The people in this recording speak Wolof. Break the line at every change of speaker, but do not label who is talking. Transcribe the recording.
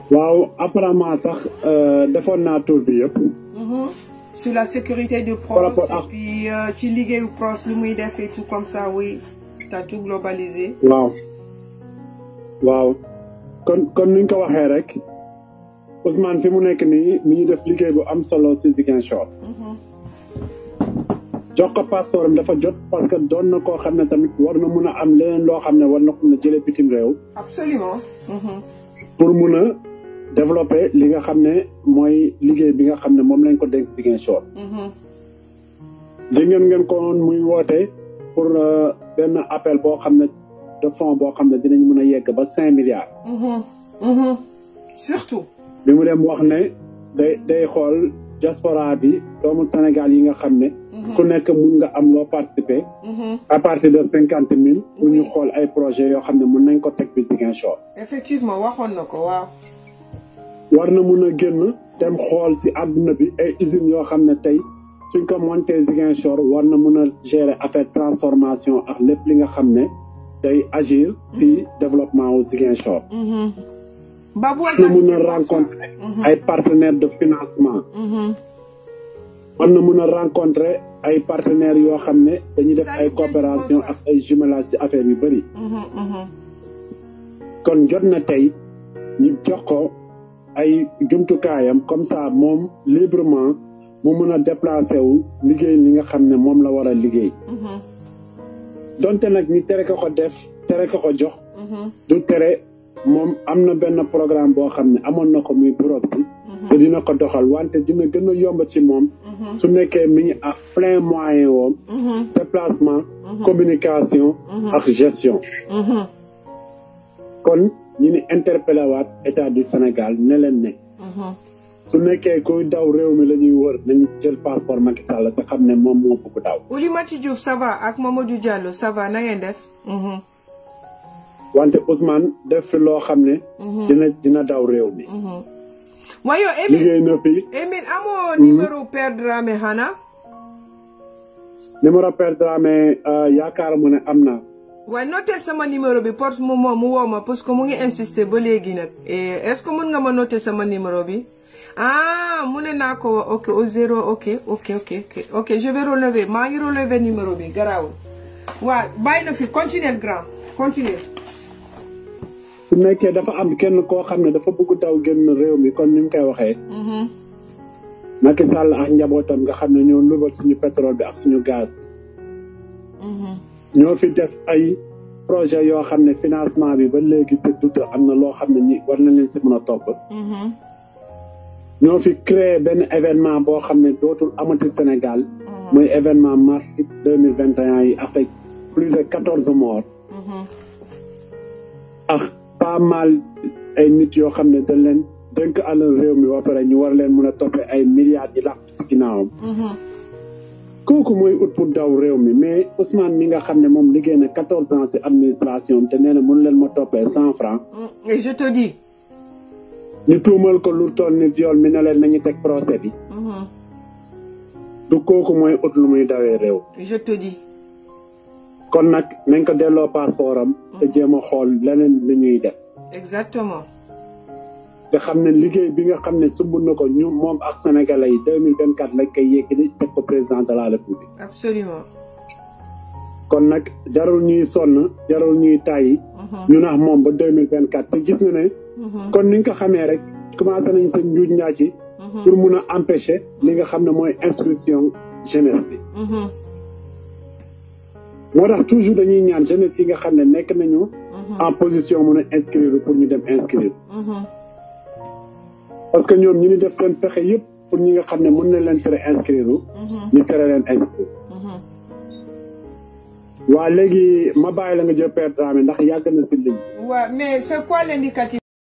waaw apparemment sax defoon naa tour bi yëpp.
sur la sécurité de
Par rapport
Pros
à-
et puis euh, ci liggéeyu Pros lu muy def et tout comme ça oui t'as tout globalisé.
waaw waaw kon kon ni ñu ko waxee rek Ousmane fi mu nekk nii mi ngi def liggéey bu am solo ci Ziguinchor. jox ko passeport am dafa jot parce que doon na koo xam ne tamit war na mun a am leneen loo xam ne war na ko mun a jëlee bitim réew.
absolument. Mhm.
pour mun a développer li nga xam ne mooy liggéey bi nga xam ne moom lañ ko dénk Ziguinchor.
Mhm.
dégg ngeen ngeen ko woon muy woote pour euh, benn appel boo xam ne de fonds boo xam ne dinañ mun a yegg ba cinq milliards.
Mhm. Mhm. surtout.
bi mu dem wax ne day day xool diaspora bi doomu Sénégal yi nga xam ne. ku nekk mun nga am loo participer.
Mhm.
à partir de cinquante mille. pour ñu
Oui.
xool ay projets yoo xam ne mun nañ ko teg bi Ziguinchor.
effectivement waxoon na ko waaw.
war na mun a génn dem xool ci àdduna bi ay usines yoo xam ne tey suñ ko monté Ziguinchor war na mun a gérer affaire transformation ak lépp li nga xam ne day agir ci développement wu Ziguinchor.
Mhm. Babou
war na mun a rencontrer ay partenaires de financement.
Mhm.
war na mun a rencontrer ay partenaires yoo xam ne dañuy def ay
Salut,
coopération
bonsoir.
ak ay jumelage ci affaire yu bëri.
Mhm. Mhm.
kon jot na tey ñu jox ko ay jumtukaayam comme ça moom librement mu mën a déplacé wu liggéey li nga xam ne moom la war a liggéey
Mhm.
donte nag ñi tere ko ko def tere ko ko jox
Mhm.
du tere moom am na benn programme boo xam ne amoon na ko muy bureau bi te dina ko doxal wante dina gën a yomb ci moom su nekkee mi ngi à plein moyen woom
Mhm.
déplacement communication ak gestion
Mhm.
kon ñu ni interpellé waat état du Sénégal ne leen ne
Mhm.
su nekkee kuy daw réew mi la ñuy wër nañu jël passeport Macky Sall te xam ne moom moo bëgg daw
Oulimati Diouf ça va ak Mamadou Diallo ça va na ngeen def. Mhm.
wante Ousmane def fi loo xam ne dina dina daw réew mi
Mhm. waaye yow Emile
liggéey na fi
Emile amoo numéro Père Dramé xanaa.
numéro Père Dramé euh, yaakaar mu ne am na
waaye noter sama numéro bi pour mu moom mu woo ma parce que mu ngi insister ba léegi nag Et est-ce que mën nga ma noter sama numéro bi ah mu ne naa ko ok au zéro ok ok ok ok ok je vais relever maa ngi relever numéro bi garaawul waaw bàyyi na fi continuer grand continuer
su nekkee dafa am kenn koo xam ne dafa bëgg daw génn réew mi comme ni mu koy waxee
Mhm.
Macky Sall ak njabootam nga xam ne ñoo lubal suñu pétrole bi ak suñu gaz
Mhm.
ñoo fi def ay projet yoo xam ne financement bi ba léegi te dut am na loo xam ne ñi war na leen si mën a topp
Mhm.
ñoo fi créé benn événement boo xam ne dootul amati Sénégal muy événement mars deux mille vingt et un yi avec plus de quatorze morts
Mhm.
ak pas mal ay nit yoo xam ne dañ leen dënk alal réew mi ba pare ñu war leen mën a toppee ay milliards yi làq si ginnaawam
Mhm.
kooku mooy ut pour daw réew mi mais Ousmane mi nga xam ne moom liggéey na quatorze ans si administration te nee na mënu leen ma toppee cent francs
Mm. et je te dis
ñu tuumal ko lu toll ni viol mi ne leen nañu teg procès bi
Mhm.
du kooku mooy ut lu muy dawee réew
je te dis
kon nag nañ ko delloo passeport am te jéem a xool leneen li ñuy def
exactement
te xam ne liggéey bi nga xam ne sumb na ko ñu moom ak sénégalais yi deux mille vingt quatre lañ koy yéegi teg ko président de la république
absolument
kon nag jarul ñuy sonn jarul ñuy tàyyi ñu nax moom ba deux mille vingt quatre te gis nga ne kon ni nga ko xamee rek commencé nañ sa njuuj njaaj ci pour mun a empêcher li nga xam ne mooy instruction jeunesse bi
Mhm.
moo tax toujours dañuy ñaan jeunesse yi nga xam ne nekk nañu en position mun a inscrire pour ñu dem inscrire
Mhm.
parce que ñoom ñu ni def seen pexe yëpp pour ñi nga xam ne mën na leen tere inscrire ñu tere leen inscrire
Mhm.
waa léegi ma bàyyi la nga jël Père Dramé ndax yàgg na si ligne
Ouais, mais c'est quoi l'indicatif